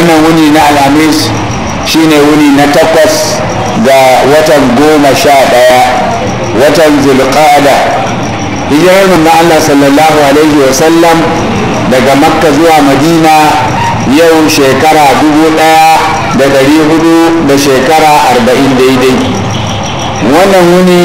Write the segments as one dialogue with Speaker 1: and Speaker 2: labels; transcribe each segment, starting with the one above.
Speaker 1: wannan wuni na alhamis shine wuni na takwas ga watan goma sha ɗaya watan zulqa'ada hijirar manzo Allah sallallahu alaihi wa sallam daga makka zuwa madina yau shekara dubu ɗaya da ɗari hudu da shekara arba'in daidai wannan wuni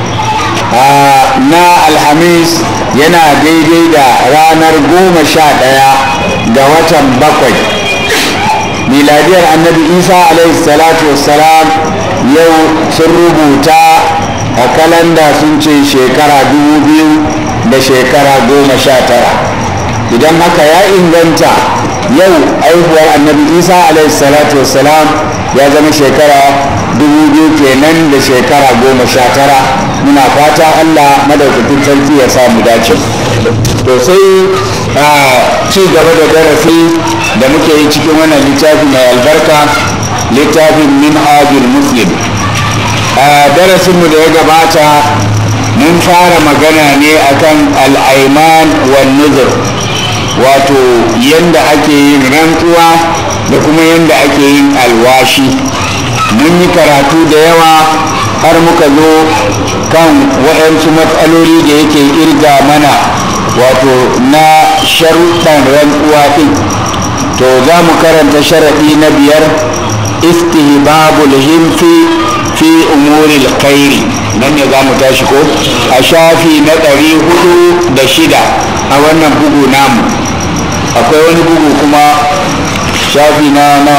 Speaker 1: na alhamis yana daidai da ranar goma sha ɗaya ga watan bakwai miladiyar annabi isa alaihi salatu wassalam yau sun rubuta a kalanda sun ce shekara dubu biyu da shekara goma sha tara idan haka ya inganta yau aihuwar annabi isa alaihi salatu wassalam ya zama shekara dubu biyu kenan da shekara goma sha tara muna fata allah madaukakin sarki ya samu dace to sai a ci gaba da darasi da muke yi cikin wannan littafi mai albarka littafin minhajul muslim a darasinmu da ya gabata mun fara magana ne akan al'aiman wan nuzur wato yadda ake yin rantsuwa da kuma yadda ake yin alwashi mun yi karatu da yawa har muka zo kan waɗansu matsaloli da yake irga mana wato na sharuɗan rantsuwa ɗin to za mu karanta sharaɗi na biyar istihbabul himfi fi umuril khairi nan ne za mu tashi ko a shafi na ɗari hudu da shida a wannan bugu namu akwai wani bugu kuma shafi na na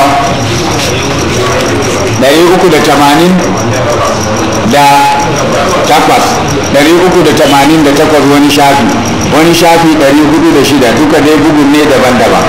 Speaker 1: ɗari uku da tamanin da takwas ɗari uku da tamanin da takwas wani shafi wani shafi ɗari hudu da shida duka dai bugun ne daban-daban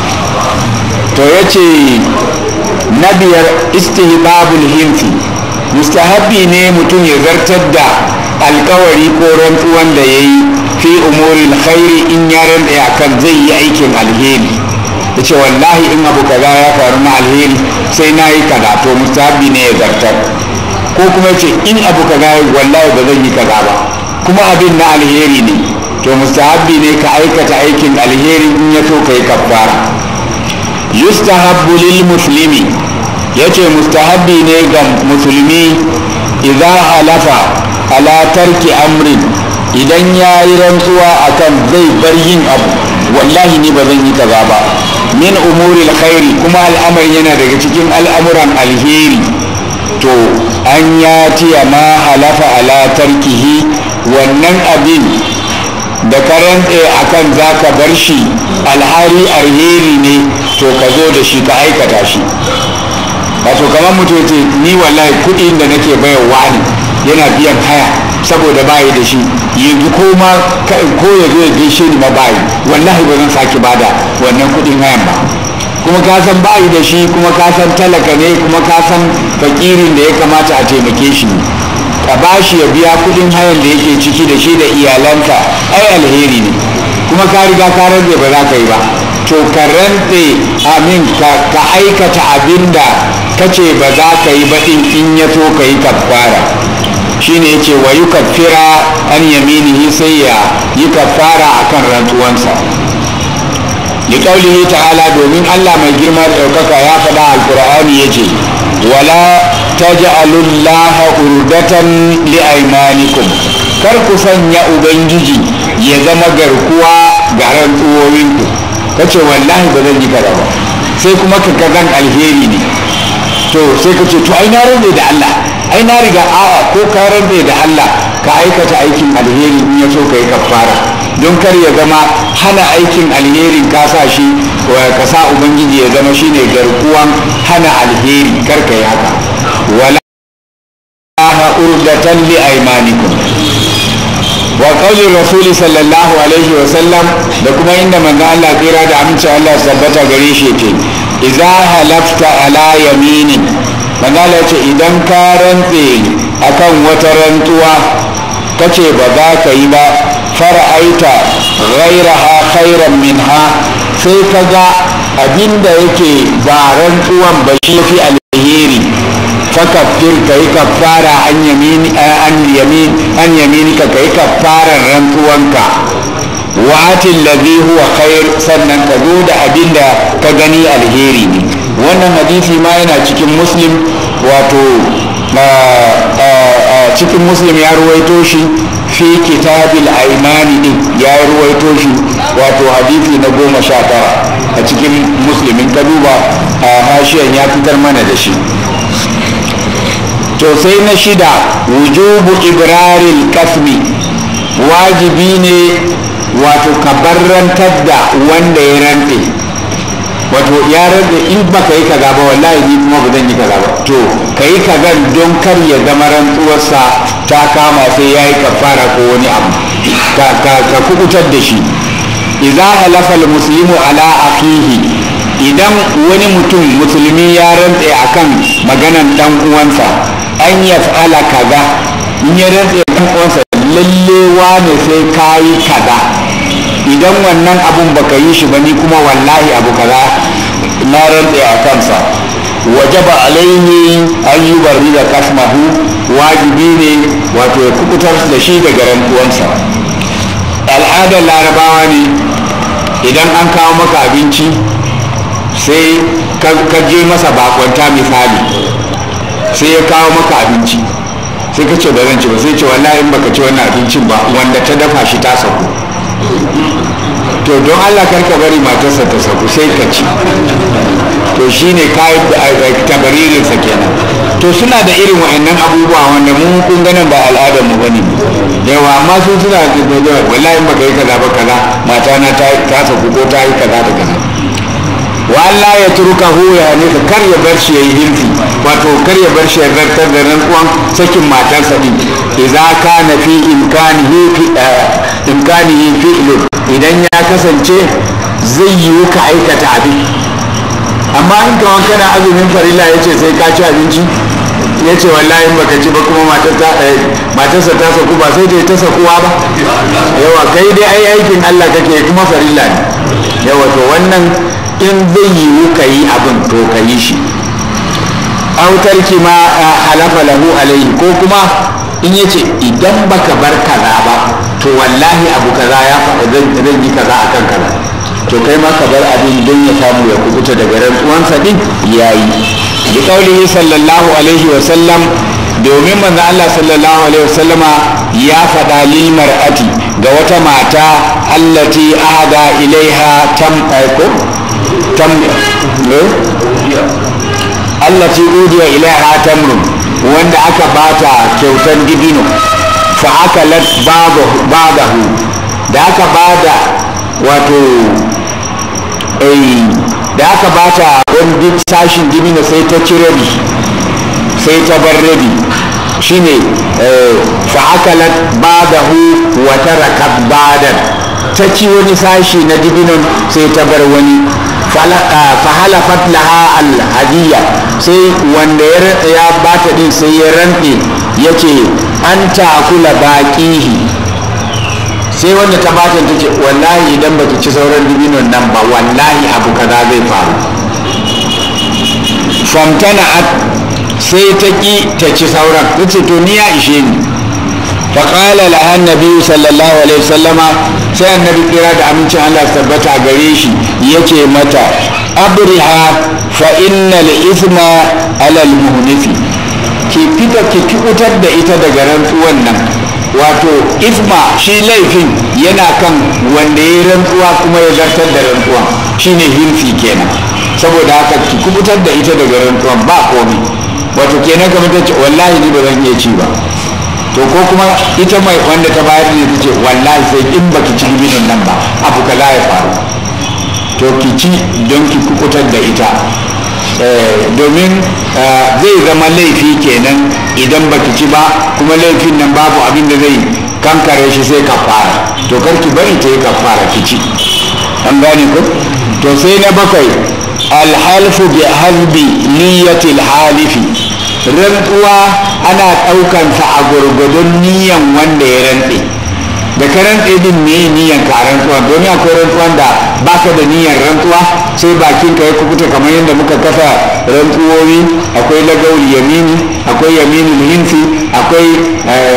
Speaker 1: to ya ce na biyar istihbabul himfi mustahabbi ne mutum ya zartar da alkawari ko rantsuwan da ya yi fi umuril khairi in ya rantsa akan zai yi aikin alheri ya ce wallahi in abu kaza ya faru na alheri sai na yi kaza to mustahabbi ne ya zartar ko kuma ya ce in abu kaza wallahi ba zan yi kaza ba kuma abin na alheri ne to mustahabbi ne ka aikata aikin alheri in ya so ka yi kafara yustahabbu lil muslimi yace mustahabbi ne ga musulmi idza halafa ala tarki amrin idan ya yi rantsuwa akan zai bar yin abu wallahi ni ba zan yi kaza ba min umuril khairi kuma al'amari yana daga cikin al'amuran alheri to an ya tiya ma halafa ala tarkihi wannan abin da ka rantse akan za ka bar shi alhari alheri ne to ka zo da shi ka aikata shi wato kamar mutum ce ni wallahi kuɗin da nake bayarwa ne yana biyan haya saboda bayi da shi yanzu ko ma ko ya zo ya gaishe ni ma bayi wallahi ba zan sake bada wannan kuɗin hayan ba kuma ka san bayi da shi kuma ka san talaka ne kuma ka san fakirin da ya kamata a taimake shi ne ka ba shi ya biya kuɗin hayan da yake ciki da shi da iyalanka ai alheri ne kuma ka riga ka rantse ba za ka yi ba to ka rantse amin ka aikata abin da ka ce ba za ka yi ba in ya so ka yi kafara shine yace wa yukaffira an yaminihi sai ya yi kafara akan rantsuwansa liqaulihi ta'ala domin Allah mai girma da ɗaukaka ya faɗa alqur'ani yace wala taj'alullaha urdatan liaymanikum kar ku sanya ubangiji ya zama garkuwa ga rantsuwowinku kace wallahi ba zan yi kaza ba sai kuma ka kazan alheri ne to sai ka ce to ai na rantse da Allah ai na riga a'a ko ka rantse da Allah ka aikata aikin alheri in ya so ka yi kafara don kar ya zama hana aikin alherin ka sa shi ka sa ubangiji ya zama shine garkuwan hana alheri kar ka yi haka wala urdatan li aymanikum wa qawli rasul sallallahu alaihi wa sallam da kuma inda manzo Allah kira da aminci Allah tabbata gare shi yake idza halafta ala yaminin manzo Allah ce idan ka rantse akan wata rantsuwa kace ba za ka yi ba fara'aita ghairaha khairan minha sai ka ga abinda yake ba rantsuwan ba shi fi alheri fakaffir ka yi kafara an yamini an yamin an yamini ka yi kafaran rantsuwanka wa atil ladhi huwa khair sannan ka zo da abinda ka gani alheri ne wannan hadisi ma yana cikin muslim wato cikin muslim ya ruwaito shi fi kitabil aimani din ya ruwaito shi wato hadisi na goma sha tara a cikin muslimin ka duba a hashiyan ya fitar mana da shi to sai na shida wujubu ibraril kasmi wajibi ne wato ka barrantar da wanda ya rantse wato ya rantse in ba ka yi kaza ba wallahi ni kuma ba zan yi kaza ba to ka yi kazan don kar ya zama rantsuwarsa ta kama sai ya yi kafara ko wani abu ka kukutar da shi idza halafa muslimu ala akhihi idan wani mutum musulmi ya rantse akan maganan dan uwansa an yaf'ala kaza in ya rantse dan uwansa lalle wane sai kayi kaza idan wannan abun baka yi shi ba ni kuma wallahi abu kaza na rantse a kansa wajaba alaihi an yi bari da kasmahu wajibi ne wato ya kubutar da shi daga rantsuwansa al'adar larabawa ne idan an kawo maka abinci sai ka je masa bakwanta misali sai ya kawo maka abinci sai ka ce ba zan ci ba sai ce wallahi in baka ci wannan abincin ba wanda ta dafa shi ta sauko to don allah karka bari matarsa ta sauko sai ka ci to shine kayi tabaririnsa kenan to suna da irin wa'annan abubuwa wanda mu kun ganin ba al'adar mu bane yawa amma sun suna da wallahi in baka yi kaza ba kaza mata na ta sauko ko ta yi kaza da kaza wa Allah ya turka hu ya ne ka kar ya bar shi yayi hilfi wato kar ya bar shi ya zartar da rantsuwan sakin matarsa din idza kana fi imkanihi fi imkanihi fi'lu idan ya kasance zai yi ka aikata abin amma in ka wanka na azumin farilla yace sai ka ci abinci ya ce wallahi in baka ci ba kuma matarsa ta saku ba sai ta sakuwa ba yawa kai dai ai aikin Allah kake kuma farilla ne yawa to wannan in zai yiwu ka yi abin to ka yi shi autarki ma halafa lahu alaihi ko kuma in yace idan baka bar kaza ba to wallahi abu kaza ya faɗa zan yi kaza akan kaza to kai ma ka bar abin don ya samu ya kubuta daga rantsuwansa din yayi bi qaulihi sallallahu alaihi wa sallam domin manzo Allah sallallahu alaihi wa sallama ya faɗa lil mar'ati ga wata mata allati ahada ilaiha tam ko tam allati udiya ilaiha tamrun wanda aka bata kyautan dibino fa akalat ba'dahu da aka bada wato da aka bata wani sashin dibino sai ta ci rabi sai ta bar rabi shine fa akalat ba'dahu wa tarakat ba'dan ta ci wani sashi na dibinon sai ta bar wani fahalafat laha alhadiya sai wanda ya bata din sai ya rantse ya ce an takula baƙihi sai wanda ta bata ta ce wallahi idan baki ci sauran dibinon nan ba wallahi abu kaza zai faru famtana'at sai ta ƙi ta ci sauran ta ce to ni ya ishe ni faƙala lahan nabi sallallahu alaihi wasallama sai annabi kira da amincin Allah tabbata gare shi yace mata abriha fa innal ithma alal muhnifi ki fita ki kubutar da ita daga rantsuwan nan wato isma shi laifin yana kan wanda ya rantsuwa kuma ya zartar da rantsuwan shine hilfi kenan saboda haka ki kubutar da ita daga rantsuwan ba komai wato kenan kamar ta ce wallahi ni ba zan iya ci ba to ko kuma ita mai wanda ta bayar ne ta ce wallahi sai in baki ci gibinin nan ba abu kaza ya faru to ki ci don ki kukutar da ita domin zai zama laifi kenan idan baki ci ba kuma laifin nan babu abin da zai kankare shi sai kafara to kar ki bari ta yi kafara ki ci an gane ko to sai na bakwai alhalfu bi halbi niyyatil halifi rantsuwa ana ɗaukansa a gurgudun niyan wanda ya rantse da ka rantse din me niyan ka a rantsuwa domin akwai rantsuwan da baka da niyan rantsuwa sai bakin ka ya kukuta kamar yadda muka kasa rantsuwoyi akwai lagawul yamini akwai yaminul hinsi akwai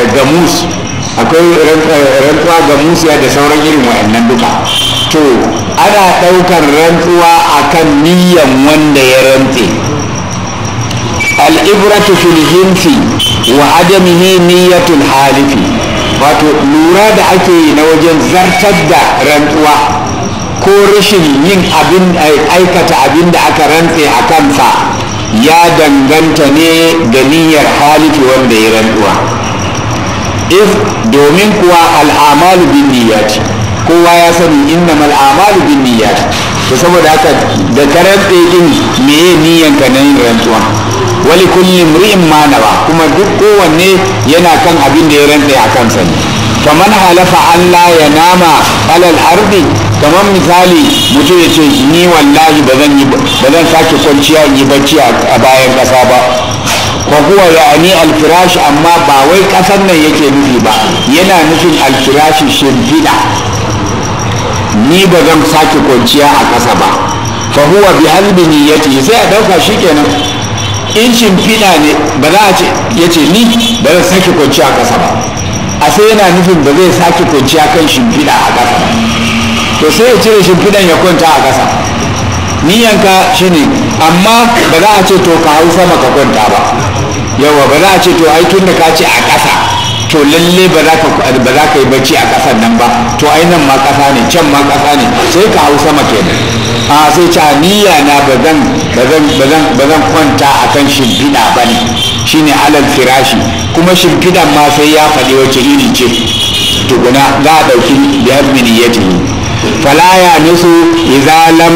Speaker 1: gamus akwai rantsuwa gamusiya da sauran irin wa'annan duka to ana ɗaukar rantsuwa akan niyyan wanda ya rantse al'ibratu fil hinsi wa adamihi niyyatul halifi wato lura da ake yi na wajen zartar da rantsuwa ko rashin yin abin aikata abin da aka rantse a kansa ya danganta ne da niyyar halifi wanda ya rantsuwa if domin kuwa al'amalu bin niyyati kowa ya sani innamal a'malu bin niyyati to saboda haka da ka rantse din meye niyyanka na yin rantsuwa wali kulli imri'in ma nawa kuma duk kowanne yana kan abin da ya rantse a kansa ne faman halafa Allah ya nama alal ardi kamar misali mutum ya ce ni wallahi ba zan yi ba zan sake kwanciya in yi bacci a bayan ƙasa ba wa huwa ya'ni alfirashi amma ba wai ƙasar nan yake nufi ba yana nufin alfirashi shimfiɗa ni ba zan sake kwanciya a ƙasa ba fa huwa bi halbi niyyati sai a ɗauka shikenan in shimfiɗa ne ba za a ce ya ce ni ba zan sake kwanciya a ƙasa ba a sai yana nufin ba zai sake kwanciya kan shimfiɗa a ƙasa ba to sai ya cire shimfiɗan ya kwanta a ƙasa niyanka shine amma ba za a ce to ka hau sama ka kwanta ba yawa ba za a ce to ai tun da ka ce a ƙasa to lalle ba za ka ba za ka yi bacci a ƙasan nan ba to ai nan ma ƙasa ne can ma ƙasa ne sai ka hau sama kenan a sai ce niyya na ba zan ba zan ba zan ba zan kwanta akan shimfiɗa ba ne shine alal firashi kuma shimfiɗan ma sai ya faɗi wace iri ce tukuna za a ɗauki biyar miniyatihi fala ya nisu idza lam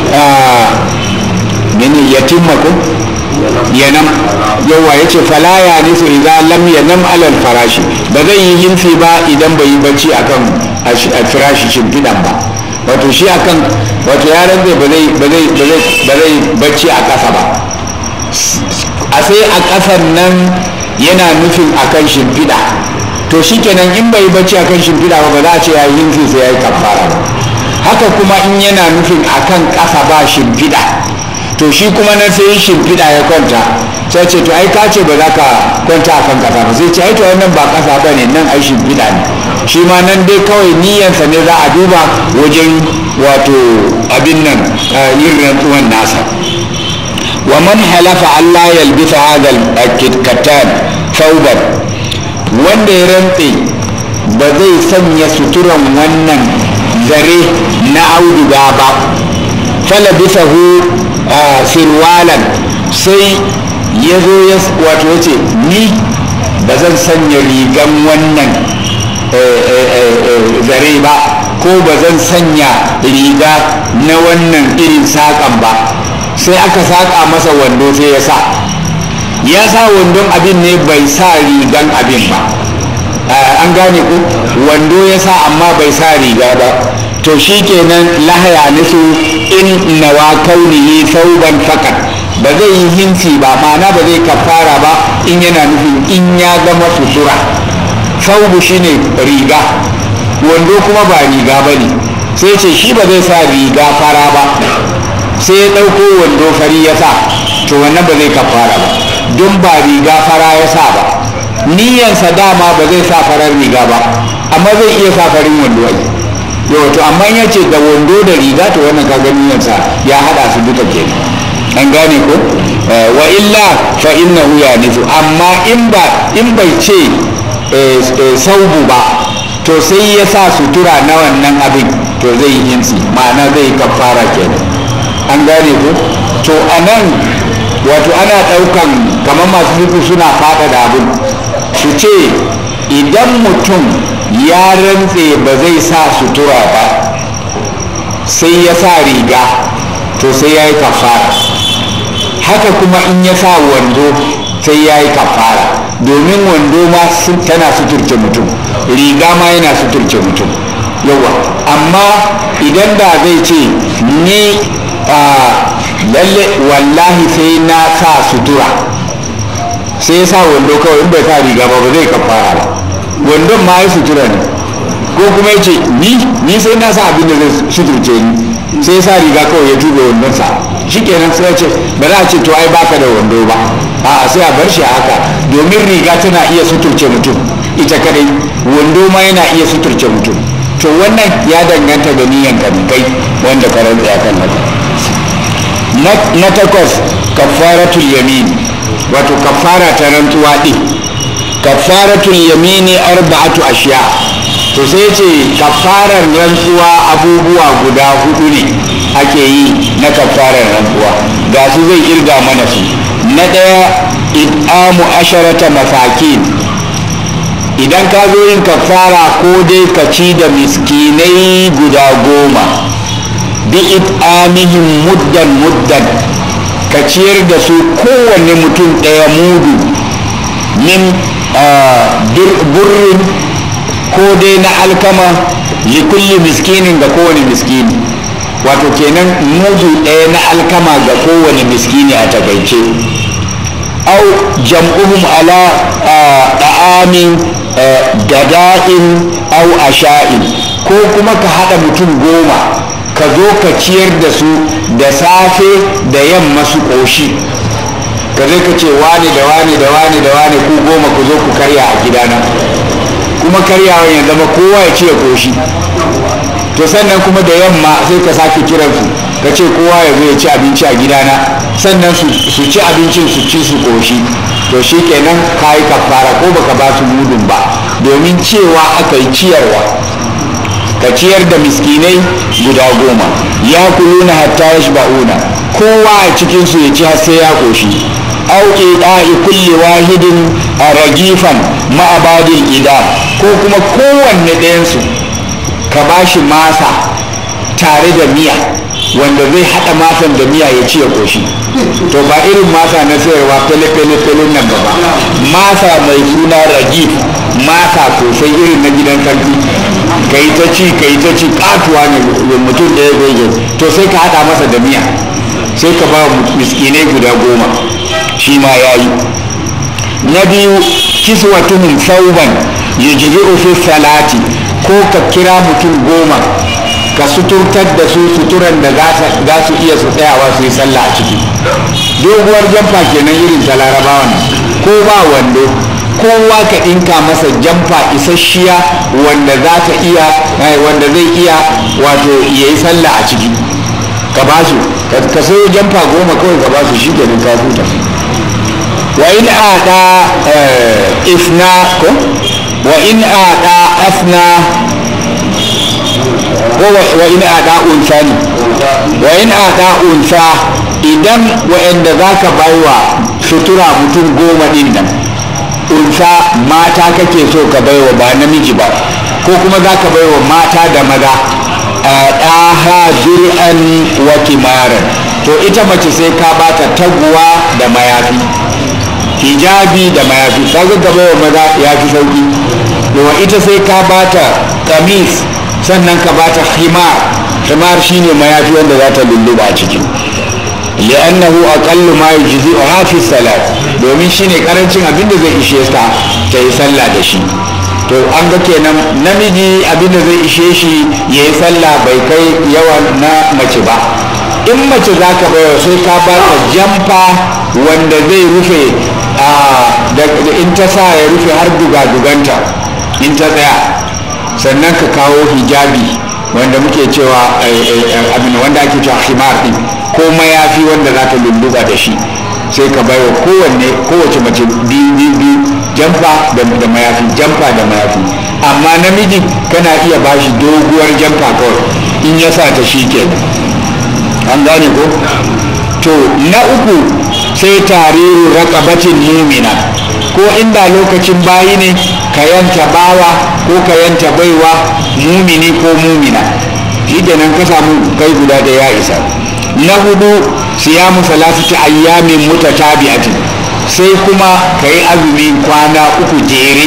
Speaker 1: min yatimma ko yanam yawa yace fala ya nisu idza lam yanam alal farashi ba zai yi hinsi ba idan bai yi bacci akan firashi shimfidan ba wato shi akan wato yaran zai ba zai ba zai ba zai ba zai bacci a ƙasa ba a sai a ƙasan nan yana nufin akan shimfiɗa to shikenan in bai bacci akan shimfiɗa ba ba za a ce ya yi hinsi sai ya yi kafara ba haka kuma in yana nufin akan ƙasa ba shimfiɗa to shi kuma na sai shimfiɗa ya kwanta sai ce to ai ka ce ba za ka kwanta akan ƙasa ba sai ce ai to wannan ba ƙasa ba ne nan ai shimfiɗa ne shi ma nan dai kawai niyyansa ne za a duba wajen wato abin nan yin rantsuwan nasa wa man halafa Allah yalbisa hadal kattan sauban wanda ya rantse ba zai sanya suturan wannan zare na auduga ba fala bisahu sirwalan sai ya zo ya wato ya ce ni ba zan sanya rigan wannan zare ba ko ba zan sanya riga na wannan irin saƙan ba sai aka saƙa masa wando sai ya sa ya sa wandon abin ne bai sa rigan abin ba an gane ku wando ya sa amma bai sa riga ba to shi kenan lahaya nusu in nawa kaunihi sauban fakat ba zai yi hinsi ba ma'ana ba zai kafara ba in yana nufin in ya zama sutura saubu shine riga wando kuma ba riga ba ne sai ce shi ba zai sa riga fara ba sai ya ɗauko wando fari ya sa to wannan ba zai kafara ba don ba riga fara ya sa ba niyansa dama ba zai sa farar riga ba amma zai iya sa farin wando ai yau to amma ya ce da wando da riga to wannan kaga niyansa ya hada su duka kenan an gane ko wa illa fa innahu ya nifu amma in ba in bai ce saubu ba to sai ya sa sutura na wannan abin to zai yi hinsi ma'ana zai yi kafara kenan an gane ko to anan wato ana ɗaukan kamar masu nufi suna fada da abin su ce idan mutum ya rantse ba zai sa sutura ba sai ya sa riga to sai ya yi kafara haka kuma in ya sa wando sai ya yi kafara domin wando ma tana suturce mutum riga ma yana suturce mutum yawa amma idan da zai ce ni lalle wallahi sai na sa sutura sai ya sa wando kawai in bai sa riga ba ba zai kafara ba wandon ma ya sutura ne ko kuma ya ce ni ni sai na sa abin da zai suturce ni sai ya sa riga kawai ya tuba wandon sa shikenan sai ya ce ba za a ce to ai baka da wando ba a sai a bar shi haka domin riga tana iya suturce mutum ita kadai wando ma yana iya suturce mutum to wannan ya danganta da niyan ka kai wanda ka rantsa kan nan na takwas kafaratul yamin wato kafara ta rantsuwa din kafaratul yamini arba'atu ashiya to sai ce kafarar rantsuwa abubuwa guda hudu ne ake yi na kafarar rantsuwa ga su zai kirga mana su na ɗaya id'amu asharata masakin idan ka zo yin kafara ko dai ka ci da miskinai guda goma bi it'amihim muddan muddan ka ciyar da su kowanne mutum ɗaya mudu min burrin ko dai na alkama likulli miskinin ga kowane miskini wato kenan mudu ɗaya na alkama ga kowane miskini a takaice au jam'uhum ala da'amin gada'in au asha'in ko kuma ka haɗa mutum goma ka zo ka ciyar da su da safe da yamma su ƙoshi ka zai ka ce wani da wani da wani da wani ku goma ku zo ku karya a gidana kuma karyawa ya zama kowa ya ce ya ƙoshi to sannan kuma da yamma sai ka sake kiransu ka ce kowa ya zo ya ci abinci a gidana sannan su ci abincin su ci su ƙoshi to shi kenan ka yi kafara ko baka ba su mudun ba domin cewa aka yi ciyarwa ka ciyar da miskinai guda goma ya kuluna hatta ya ba'una kowa a cikinsu ya ci har sai ya ƙoshi au ida'i kulli wahidin a ragifan ma'abadin ida ko kuma kowanne ɗayansu ka ba shi masa tare da miya wanda zai haɗa masan da miya ya ci ya ƙoshi to ba irin masa na sayarwa fele-fele nan ba ba masa mai suna ragif masa sosai irin na gidan sarki ka yi ta ci ka yi ta ci katuwa ne mutum da ya zai to sai ka haɗa masa da miya sai ka ba miskinai guda goma shi ma ya yi na biyu kiswatuhum sauban yujzi'u fi salati ko ka kira mutum goma ka suturtar da su suturan da za su iya su tsayawa su yi sallah a ciki doguwar jamfa kenan irin ta larabawan ko ba wando kowa ka ɗinka masa jamfa isasshiya wanda za ta iya wanda zai iya wato ya yi sallah a ciki ka ba su ka sayo jamfa goma kawai ka ba su shi kenan ka huta wa in aɗa ifna ko wa in aɗa afna ko wa in aɗa unsa ne wa in aɗa unsa idan wa'anda za ka baiwa sutura mutum goma ɗin nan unsa mata kake so ka baiwa ba namiji ba ko kuma za ka baiwa mata da maza ɗaha zur'an wa kimaran to ita mace sai ka bata taguwa da mayafi hijabi da mayafi kaga ka baiwa maza ya fi sauki yawa ita sai ka bata kamis sannan ka bata himar himar shine mayafi wanda za ta lulluba a ciki li'annahu aqallu ma yujzi'uha fi salat domin shine karancin abin da zai ishe ta ta yi sallah da shi to an ga kenan namiji abin da zai ishe shi ya yi sallah bai kai yawan na mace ba in mace za ka bayar sai ka ba ta jamfa wanda zai rufe in ta sa ya rufe har duga-duganta in ta tsaya sannan ka kawo hijabi wanda muke cewa abin wanda ake cewa himar din ko mayafi wanda za ta lulluba da shi sai ka bai wa kowanne kowace mace biyu biyu biyu jamfa da mayafi jamfa da mayafi amma namiji kana iya bashi doguwar jamfa kawai in ya sa ta shi ke an gane ko to na uku sai tariru raqabatin mumina ko inda lokacin bayi ne ka yanta bawa ko ka yanta baiwa mumini ko mumina shi kenan ka samu kai guda da ya isa na hudu siyamu salasati ayyamin mutatabi'atin sai kuma ka yi azumi kwana uku jere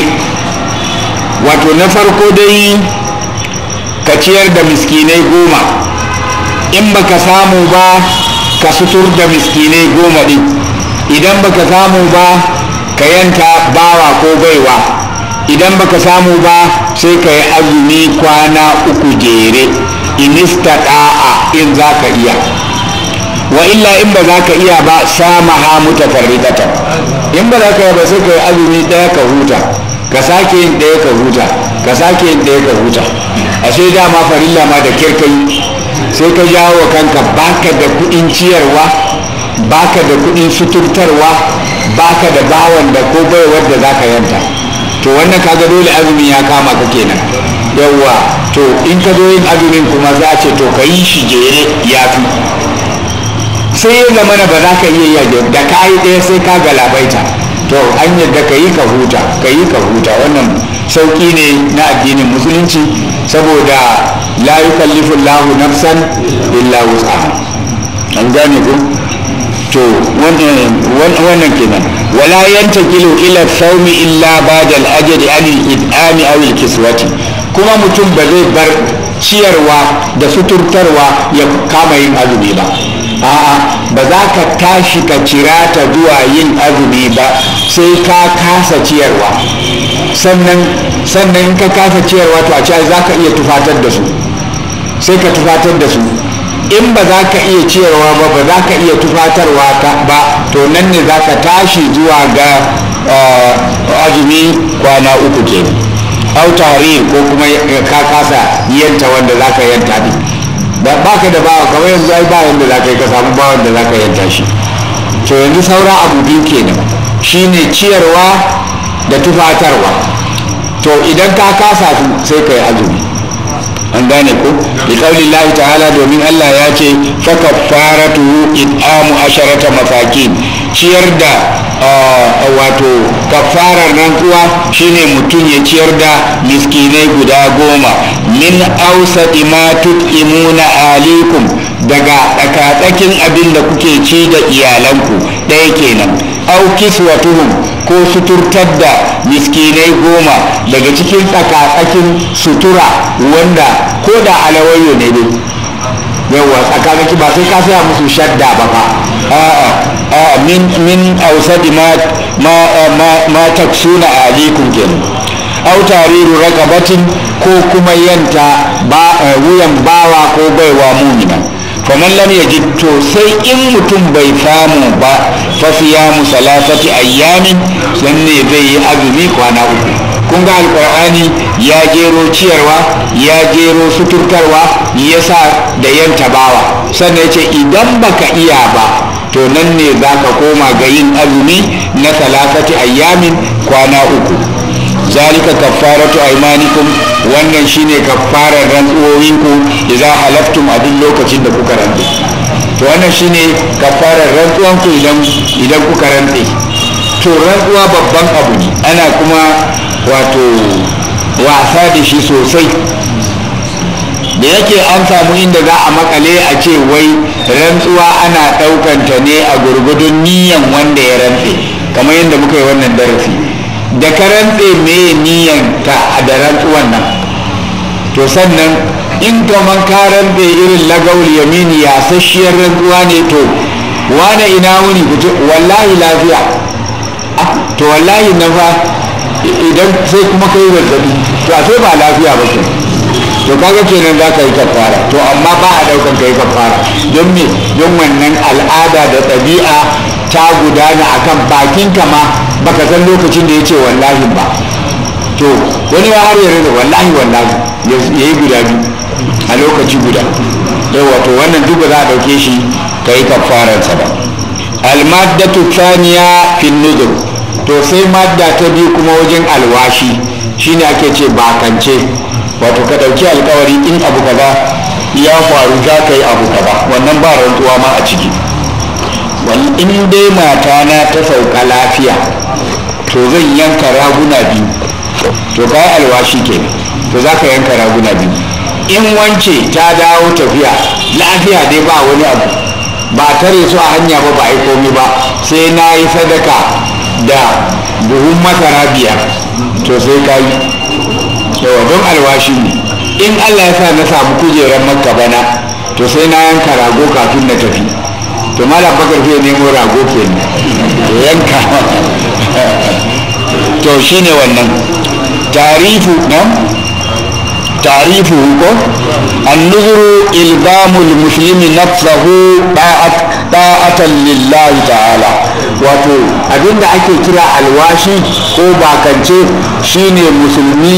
Speaker 1: wato na farko dai ka ciyar da miskinai goma in baka samu ba ka sutur da miskinai goma din idan baka samu ba ka yanta bawa ko baiwa idan baka samu ba sai ka yi azumi kwana uku jere inista da'a in za ka iya wa illa in ba za ka iya ba sama ha mutafarriqatan in ba za ka iya ba sai ka yi azumi ɗaya ka huta ka sake yin ɗaya ka huta ka sake yin ɗaya ka huta a sai dama farilla ma da kirkai sai ka jawo wa kanka baka da kuɗin ciyarwa baka da kuɗin suturtarwa baka da bawan da ko baiwar da zaka yanta to wannan kaga dole azumin ya kama ka kenan yawwa to in ka zo yin azumin kuma za a ce to ka yi shi jere ya fi sai ya zama ba za ka iya yi da ka yi ɗaya sai ka galabaita to an yadda ka yi ka huta ka yi ka huta wannan sauƙi ne na addinin musulunci saboda la yukallifu Allahu nafsan illa wus'aha an gane ku to wannan kenan wala yantakilu ila saumi illa ba'da al-ajri an al-id'ami aw al-kiswati kuma mutum ba zai bar ciyarwa da suturtarwa ya kama yin azumi ba a'a ba za ka tashi ka cira ta zuwa yin azumi ba sai ka kasa ciyarwa sannan sannan ka kasa ciyarwa to a ce za ka iya tufatar da su sai ka tufatar da su in ba za ka iya ciyarwa ba ba za ka iya tufatarwa ba to nan ne za ka tashi zuwa ga azumi kwana uku ke au tare ko kuma ka kasa yanta wanda za ka yanta ne ba ka da bawa kamar yanzu ai ba yanda za ka yi ka samu bawan da za ka yanta shi to yanzu saura abu biyu kenan shine ciyarwa da tufatarwa to idan ka kasa su sai ka yi azumi an gane ko bi kauli Allah ta'ala domin Allah ya ce fa kaffaratu it'amu asharata masakin ciyar da wato kafarar rantsuwa shine mutum ya ciyar da miskinai guda goma min ausati ma tut'imuna alikum daga tsakatsakin abin da kuke ci da iyalanku ɗaya kenan au kiswatuhum ko suturtar da miskinai goma daga cikin tsakatsakin sutura wanda ko da alawayo ne dai yawa tsakatsaki ba sai ka saya musu shadda ba fa a'a min min ausadi ma ma ma, ma taksuna alikum kenan au tariru raqabatin ko kuma yanta ba wuyan bawa ko baiwa mumina faman lam yajid to sai in mutum bai samu ba fa siyamu salasati ayyamin sanne zai yi azumi kwana uku kun ga alqur'ani ya gero ciyarwa ya gero suturtarwa yasa da yanta bawa sannan yace idan baka iya ba to nan ne za ka koma ga yin azumi na salasati ayyamin kwana uku zalika kaffaratu aymanikum wannan shine kaffarar rantsuwowinku idza halaftum a duk lokacin da kuka rantse to wannan shine kaffarar rantsuwanku idan idan kuka rantse to rantsuwa babban abu ne ana kuma wato wasa da shi sosai da yake an samu inda za a makale a ce wai rantsuwa ana ɗaukanta ne a gurgudun niyan wanda ya rantse kamar yadda muka yi wannan darasi da ka rantse me niyan ka da rantsuwan nan to sannan in kaman ka rantse irin lagawul yamini ya sashiyar rantsuwa ne to wane ina wuni ku wallahi lafiya to wallahi na fa idan sai kuma kai zazzabi to a sai ba lafiya ba kenan to kaga kenan za ka yi kafara to amma ba a daukan ka yi kafara don me don wannan al'ada da ɗabi'a ta gudana akan bakin ka ma baka san lokacin da ya ce wallahi ba to wani ya har yarda wallahi wallahi ya yi guda biyu a lokaci guda yawa to wannan duk ba za a dauke shi ka yi kafararsa ba almaddatu thaniya fin nuzur to sai madda ta biyu kuma wajen alwashi shine ake ce bakance wato ka ɗauki alkawari in abu kaza ya faru za ka yi abu kaza wannan ba rantsuwa ma a ciki in dai mata na ta sauka lafiya to zan yanka raguna biyu to ka alwashi ke to za ka yanka raguna biyu in wance ta dawo tafiya lafiya dai ba wani abu ba tare su a hanya ba ba a yi komi ba sai na yi sadaka da buhun masara biyar to sai ka yi yawa don alwashi ne in allah ya sa na samu kujerar makka bana to sai na yanka rago kafin na tafi to malam bakar zai nemo rago kenan to yanka to shine wannan tarifu na tarifu ko annuzuru ilzamul muslimi nafsahu ta'atan lillahi ta'ala wato abinda ake kira alwashi ko bakance shine musulmi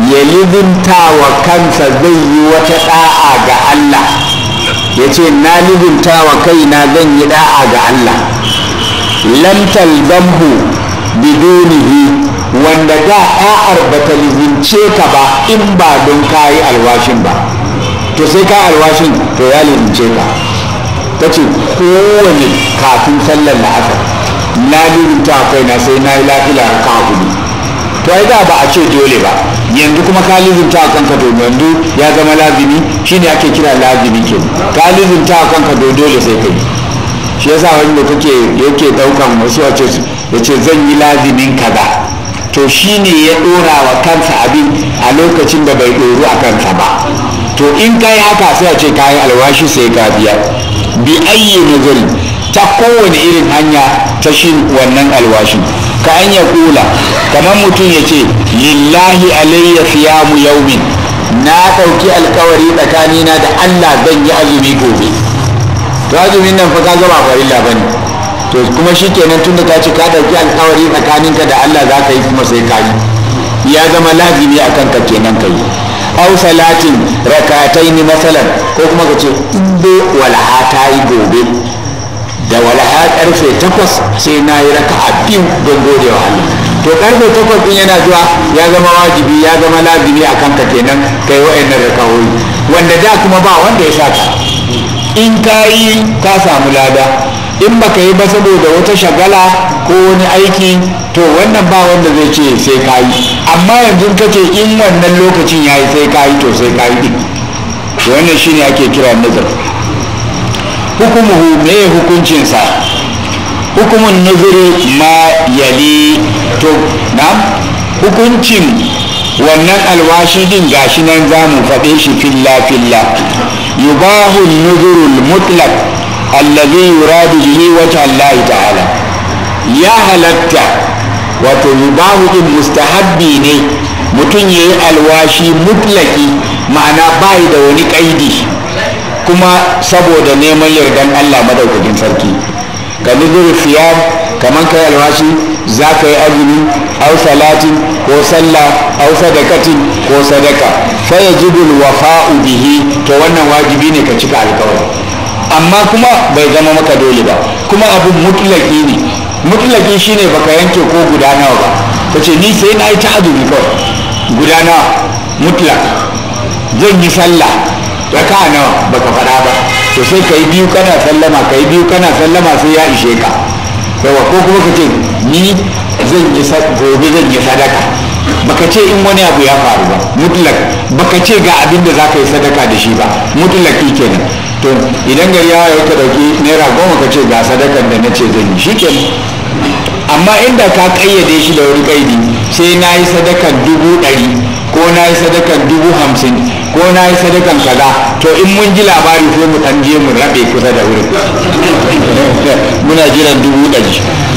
Speaker 1: ya lizinta wa kansa zai yi wata da'a ga Allah ya ce na lizinta wa kaina zan yi da'a ga Allah lam talzamhu bidunihi wanda da da'ar ba ta lizince ka ba in ba don kayi alwashin ba to sai ka alwashin to ya lizince ka ta ce kowane kafin sallar la'asar na lizinta wa kaina sai na yi lafiya ka hudu to ai da ba a ce dole ba yanzu kuma ka lizinta a kanka to yanzu ya zama lazimi shine ake kira lazimi ke ka lizinta a kanka to dole sai kai shi yasa wani da kake yake daukan wasu wace ya ce zan yi lazimin kaza to shine ya dora wa kansa abin a lokacin da bai doru a kansa ba to in kai haka sai a ce kayi alwashi sai ka biya bi ayyi nazari ta kowane irin hanya ta shi wannan alwashi ka an ya kula kamar mutum ya ce lillahi alayya siyamu yaumin na ɗauki alkawari tsakanina da allah zan yi azumi gobe to azumin nan fa ka gaba farilla ba ne to kuma shi kenan tun da ka ci ka ɗauki alkawari tsakaninka da allah za ka yi kuma sai ka yi ya zama lazimi a kanka kenan ka yi au salatin rakataini masalan ko kuma ka ce in dai walaha ta yi gobe da walaha karfe takwas sai na yi raka a biyu don gode wa Allah to karfe takwas din yana zuwa ya zama wajibi ya zama lazimi a kanka kenan kai wa'annan rakawoyi wanda da kuma ba wanda ya saka in ka yi ka samu lada in baka yi ba saboda wata shagala ko wani aiki to wannan ba wanda zai ce sai ka yi amma yanzu ka ce in wannan lokacin ya yi sai ka yi to sai ka yi din wannan shine ake kira nazar hukumuhu me hukuncinsa hukumun nuzuri ma yali to na hukuncin wannan alwashi din gashi nan za mu faɗe shi filla filla yubahu nuzurul mutlaq allazi yuradu bihi wajha Allah ta'ala ya halatta wato yubahu din mustahabbi ne mutum yayi alwashi mutlaki ma'ana bai da wani kaidi kuma saboda neman yardan Allah madaukakin sarki ka nuzur siyam kaman kai alwashi za ka yi azumi au salatin ko sallah au sadakatin ko sadaka fa yajibul wafa'u bihi to wannan wajibi ne ka cika alkawari amma kuma bai zama maka dole ba kuma abun mutlaki ne mutlaki shine baka yanke ko guda nawa ba kace ni sai na yi ta azumi kawai guda nawa mutlak zan yi sallah raka nawa baka faɗa ba to sai ka yi biyu kana sallama ka yi biyu kana sallama sai ya ishe ka yawa ko kuma ka ce ni zan yi gobe zan yi sadaka baka ce in wani abu ya faru ba mutlak baka ce ga abin da za ka yi sadaka da shi ba mutlaki kenan to idan gari ya yi ka dauki naira goma ka ce ga sadakan da na ce zan yi shi kenan amma inda ka kayyade shi da wani kaidi sai na yi sadakan dubu ɗari ko na yi sadakan dubu hamsin ko na yi sadakan kaza to in mun ji labari sai mu ɗan je mu rabe kusa da wurin muna jiran dubu ɗari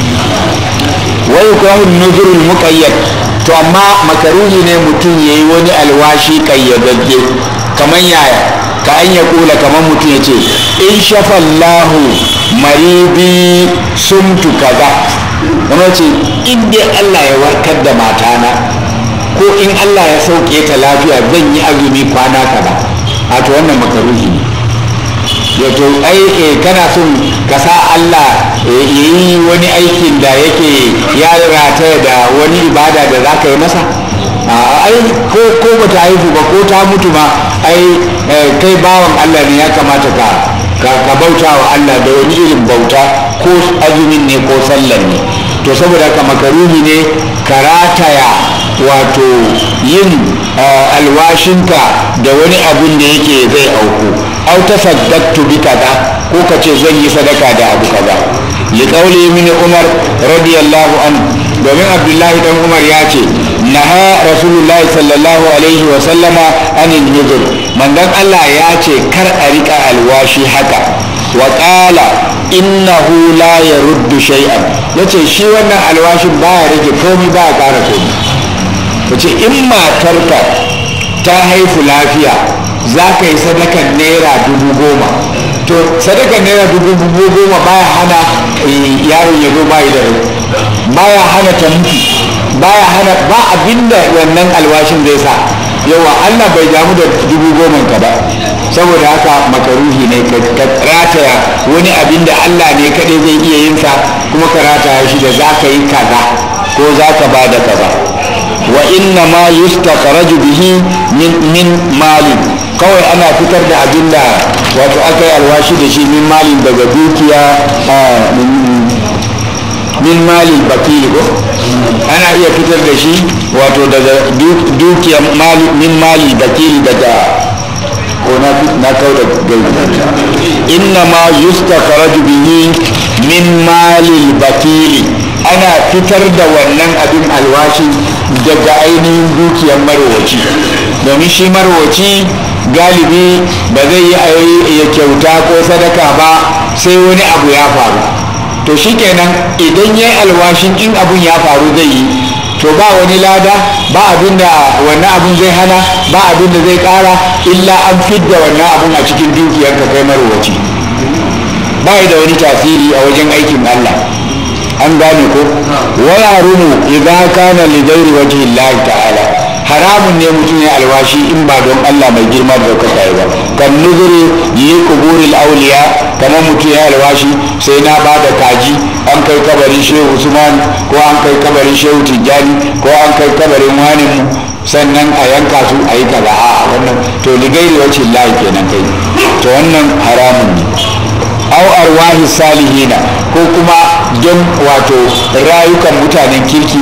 Speaker 1: wai kwahun nuzurul muƙayyad to amma makaruhi ne mutum ya yi wani alwashi ƙayyadadde kamar yaya ka an ya kula kamar mutum ya ce in shafallahu maribi sumtu kaza kamar ce in dai Allah ya warkar da matana ko in Allah ya sauke ta lafiya zan yi azumi kwana kaza a to wannan makaruhi ne ya to ai kana son ka sa Allah ya yi wani aikin da yake ya rataya da wani ibada da za ka yi masa ai ko ko bata haihu ba ko ta mutu ma ai kai bawan Allah ne ya kamata ka ka bauta wa Allah da wani irin bauta ko azumin ne ko sallan ne to saboda haka makaruhi ne ka rataya wato yin alwashinka da wani abun da yake zai auku au tasaddaqtu bi kaza ko ka ce zan yi sadaka da abu kaza li qawli min umar radiyallahu anhu domin abdullahi dan umar ya ce naha rasulullahi sallallahu alaihi wa sallama anil nuzur manzon Allah ya ce kar a rika alwashi haka wa qala innahu la yaruddu shay'an yace shi wannan alwashin baya rage komai baya ƙara komai yace in matarka ta haifu lafiya za ka yi sadakan naira dubu goma to sadakan naira dubu goma baya hana yaron ya zo bayi da rai baya hana ta mutu baya hana ba abinda wannan alwashin zai sa yawa Allah bai damu da dubu goma ka ba saboda haka makaruhi ne ka rataya wani abin da Allah ne kaɗai zai iya yin sa kuma ka rataya shi da za ka yi kaza ko za ka ba da kaza wa inna ma yustakhraju bihi min min malin kawai ana fitar da abin da wato aka yi alwashi da shi min malin daga dukiya min malin bakili ko ana iya fitar da shi wato daga dukiya min mali bakili daga ko na na kau da gaibi inna ma yustakhraju bihi min malil bakili ana fitar da wannan abin alwashi daga ainihin dukiyar marwaci domin shi marwaci galibi ba zai yi ya kyauta ko sadaka ba sai wani abu ya faru to shikenan idan ya yi alwashin in abun ya faru zai yi to ba wani lada ba abin da wannan abun zai hana ba abin da zai kara illa an fidda wannan abun a cikin dukiyarka kai marwaci ba da wani tasiri a wajen aikin Allah an gane ko wala rumu idan kana li ghairi wajhi Allah ta'ala haramun ne mutum ya alwashi in ba don Allah mai girma da ɗaukaka ba kan nuzuri yi kuburil auliya kamar mutum ya alwashi sai na ba da kaji an kai kabarin shehu usman ko an kai kabarin shehu tijjani ko an kai kabarin wani mu sannan a yanka su a yi kaza a wannan to ligairi wacce lahi kenan kai to wannan haramun ne au arwahi salihina ko kuma don wato rayukan mutanen kirki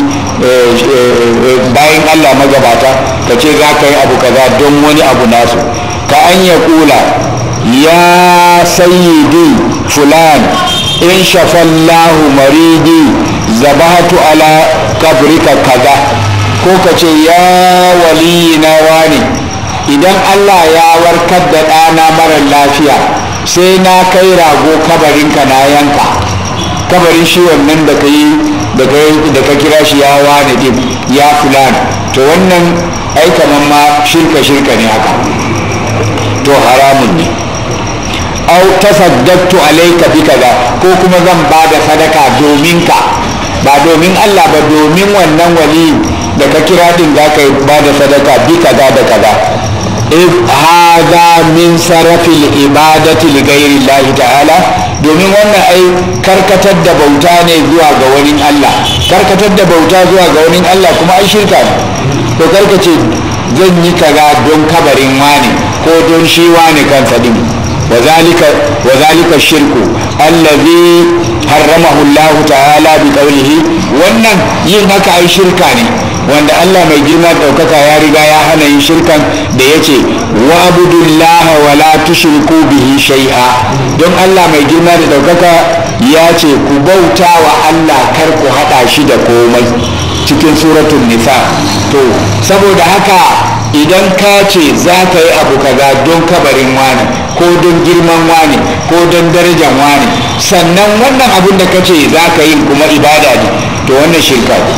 Speaker 1: bayan allah magabata ka ce za ka yi abu kaza don wani abu nasu ka an ya kula ya sayyidi fulan in shafallahu maridi zabahatu ala kabrika kaza ko ka ce ya waliyina wani idan allah ya warkar da ɗana mara lafiya sai na kai rago kabarinka na yanka kabarin shi wannan da ka yi da ka kira shi ya wane din ya fulani to wannan ai kaman ma shirka shirka ne haka to haramun ne au tasaddaqtu alayka bi kaza ko kuma zan ba da sadaka domin ka ba domin Allah ba domin wannan wali da ka kira din za ka ba da sadaka bi kaza da kaza hada min sarafil ibadati li ghairi Allah ta'ala domin wannan ai karkatar da bauta ne zuwa ga wani Allah karkatar da bauta zuwa ga wani Allah kuma ai shirka ne to karkace zan yi kaza don kabarin wani ko don shi wani kansa din وذلك وذلك الشرك الذي حرمه الله تعالى بقوله wannan yin haka ai shirka ne wanda Allah mai girma ɗaukaka ya riga ya hana yin shirkan da ya ce wa abudullah wa la tushriku bihi shay'a don Allah mai girma da ɗaukaka ya ce ku bauta wa Allah kar ku haɗa shi da komai cikin suratun nisa to saboda haka idan ka ce za ka yi abu kaza don kabarin wani ko don girman wani ko don darajan wani sannan wannan abun da ka ce za ka yi kuma ibada ne to wannan shirka ne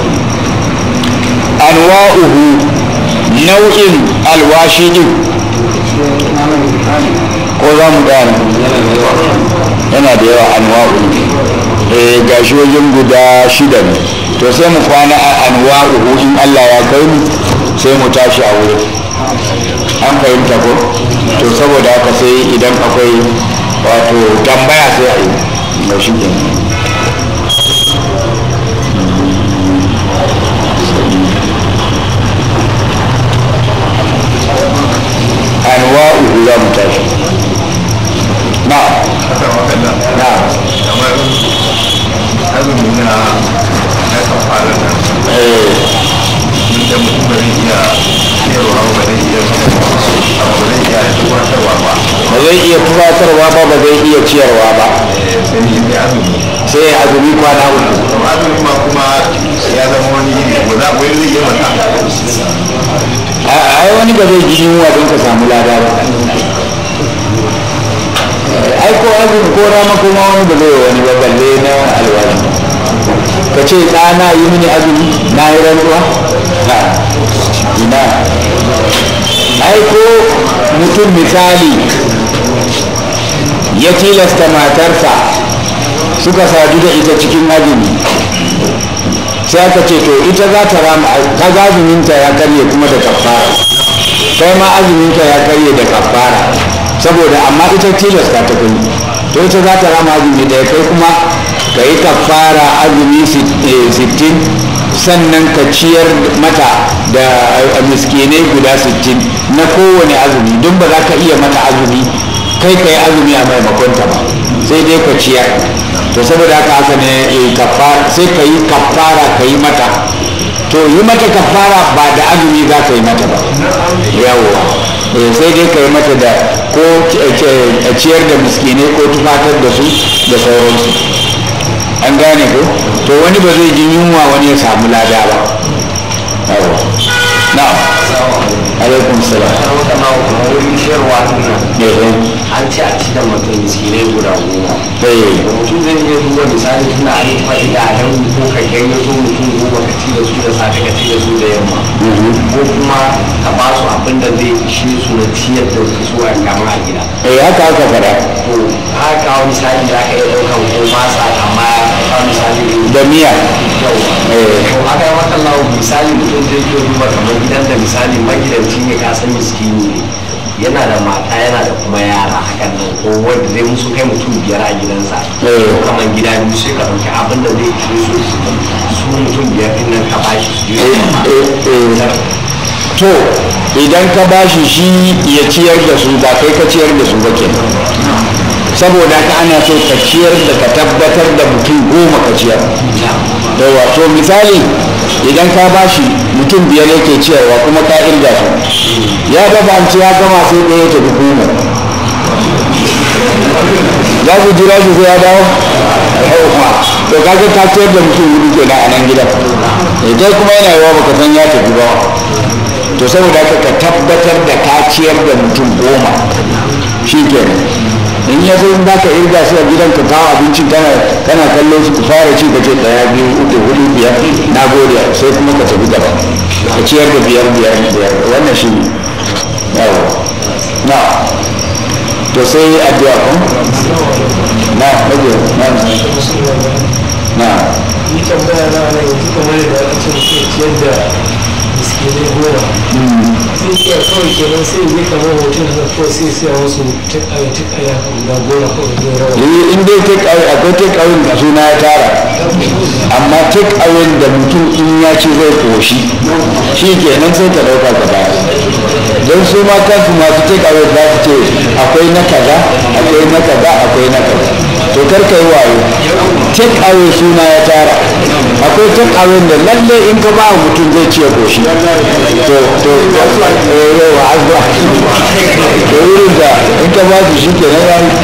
Speaker 1: anwa'uhu nau'in alwashi din ko za mu gane yana da yawa anwa'u eh gashi wajen guda shida ne to sai mu kwana a anwa'uhu in Allah ya kai mu sai mu tashi a wurin an fahimta ko to saboda haka sai idan akwai wato tambaya sai a yi ga shi anwa'uhu za mu tashi na na
Speaker 2: kamar azumi na na kafara nan da mutum ba zai iya ciyarwa ba zai iya abu ba zai iya tuwatarwa ba
Speaker 1: ba zai iya tufatarwa ba ba zai iya ciyarwa ba
Speaker 2: sai ne sai azumi
Speaker 1: sai ya azumi kwana uku
Speaker 2: kuma azumi ma kuma ya zama wani iri ba za wani zai iya mata
Speaker 1: ai wani ba zai ji yunwa don ka samu lada ba ai ko azumi ko rama kuma wani ba zai wani ba balle na alwali ka ce ɗana yi mini azumi na yi rantsuwa ha ina ai ko mutum misali ya tilasta matarsa suka sadu da ita cikin azumi sai aka ce to ita za ta rama ka azuminta ya karye kuma da kafara kai ma azumin ka ya karye da kafara saboda amma ita tilasta ta kai to ita za ta rama azumi da kai kuma ka yi kafara azumi sittin sannan ka ciyar mata da miskinai guda sittin na kowane azumi don ba za ka iya mata azumi kai ka yi azumi a maimakonta ba sai dai ka ciyar to saboda haka haka ne sai ka yi kafara ka yi mata to yi mata kafara ba da azumi za ka yi mata ba yawwa sai dai ka yi mata da ko ciyar da miskinai ko tufatar da su da sauransu an gane ko to wani ba zai ji yunwa wani ya samu lada ba yawwa na'am alaikum salam
Speaker 3: an ce a ci da mutum miskinai guda goma mutum zai iya duba misali tuna an yi faɗi da yan ko ka ganye su mutum goma ka ci da su da safe ka ci da su da yamma ko kuma ka ba su abin da zai ishe su na ciyar da su a gama a gida
Speaker 1: eh haka haka fara
Speaker 3: to haka kawo misali za ka iya ɗaukan ko masa amma kawo misali
Speaker 1: da miya
Speaker 3: yau to haka yi maka lawo misali mutum zai iya duba kamar gidan da misali magidanci ne ka san miskini ne yana da mata yana da kuma yara hakan nan ko wanda zai musu kai mutum biyar a gidansa ko kamar gida biyu sai ka ɗauki abin da zai ishe su su mutum biyar din nan ka bashi su je
Speaker 1: to idan ka bashi shi ya ciyar da su ba kai ka ciyar da su ba kenan saboda ka ana so ka ciyar da ka tabbatar da mutum goma ka ciyar da wato misali idan ka bashi mutum biyar yake ciyarwa kuma ka irga su ya dafa ci ya gama sai ɗaya ta goma za ku jira shi sai ya dawo yawwa to kaga ka ciyar da mutum hudu kenan a nan gidan idan kuma yana yawa baka san ya tafi ba to saboda haka ka tabbatar da ka ciyar da mutum goma shi kenan in ya zo in ba ka irga su a gidan ka kawo abincin kana kana kallon su ku fara ci ka ce daya biyu uku hudu biyar na gode sai kuma ka tafi gaba ka ciyar da biyar biyar biyar wannan shi ne yawa na to sai addu'a ko na rage na na
Speaker 4: ni tambaya na nan yanzu kamar da aka ce mutum ciyar da miskinai goma sai iya kawai kenan sai yi kamar hoton da kawai sai siya wasu tukaya tukaya guda goma kawai zai rawa
Speaker 1: Eh, in dai take away akwai take away da suna ya tara amma take away da mutum in ya ci zai koshi shi kenan sai ka dauka ka baya don su ma kansu masu take away za su ce akwai na kaza akwai na kaza akwai na kaza to kar ka yi wayo take away suna ya tara akwai take away da lalle in ka ba mutum zai ci ya koshi to to eh, yawa azba to wurin da in ka ba su shi kenan ya yi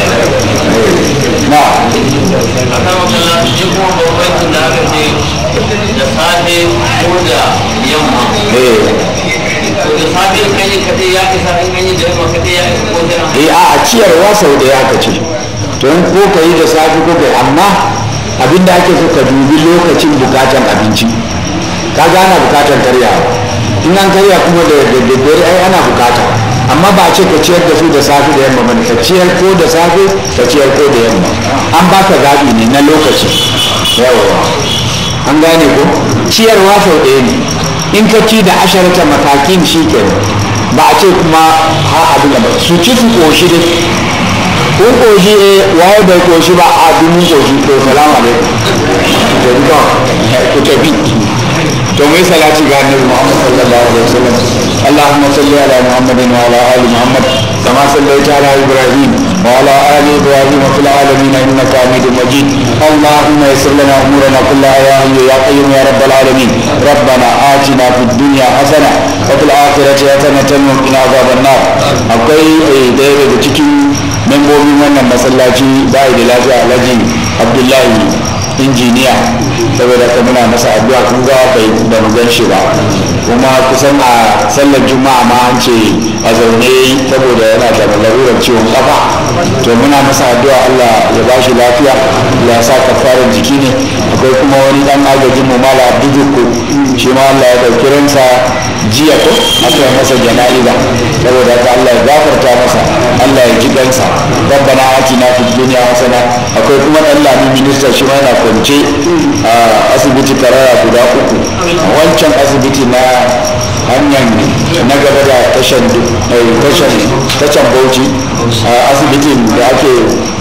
Speaker 1: na
Speaker 5: a kan wakana shi kuma bambancin da aka ce da safe ko da yamma
Speaker 1: eh
Speaker 5: to da safe in an yi kaɗai ya isa in an yi da yamma kaɗai ya isa ko da
Speaker 1: eh a a ciyarwa sau da ya ka ce to in ko ka yi da safe ko ka yi amma abin da ake so ka dubi lokacin bukatan abinci ka gana bukatan karyawa in an karya kuma da da daddare ai ana bukata amma ba a ce ka ciyar da su da safe da yamma bane ka ciyar ko da safe ka ciyar ko da yamma an baka zaɓi ne na lokaci yawa an gane ko ciyarwa sau ɗaya ne in ka ci da asharata matakin shi kenan ba a ce kuma ha abin da ba su ci su ƙoshi dai kun ƙoshi eh waye bai ƙoshi ba a dumin ƙoshi to salamu alaikum to duka ku tafi to mai salati ga annabi Muhammad sallallahu alaihi wasallam Allahumma salli ala Muhammadin wa ala ali Muhammad kama sallaita ala Ibrahim wa ala ali Ibrahim fil alamin innaka Hamidum Majid Allahumma yassir lana umurana kullaha ya hayyu ya qayyum ya rabbal alamin ربنا آتنا في الدنيا حسنة وفي الآخرة حسنة وقنا عذاب النار akwai ɗaya daga cikin membobin wannan masallaci da da lafiya alhaji abdullahi injiniya saboda ka muna masa addu'a kun ga bai da mu gan shi ba kuma kusan a sallar juma'a ma an ce a zaune saboda yana da larurar ciwon kafa to muna masa addu'a Allah ya ba shi lafiya ya sa kafarar jiki ne akwai kuma wani dan agajin mu mala abdujukku shi ma Allah ya dauki ransa jiya ko aka yi masa jana'iza saboda haka Allah ya gafarta masa Allah ya ji gansa rabbana atina fid dunya hasana akwai kuma dan lami minista shi ma yana kwance a asibiti karara guda uku wancan asibiti na hanyar na gaba da tashan tashan tashan bauchi a asibitin da ake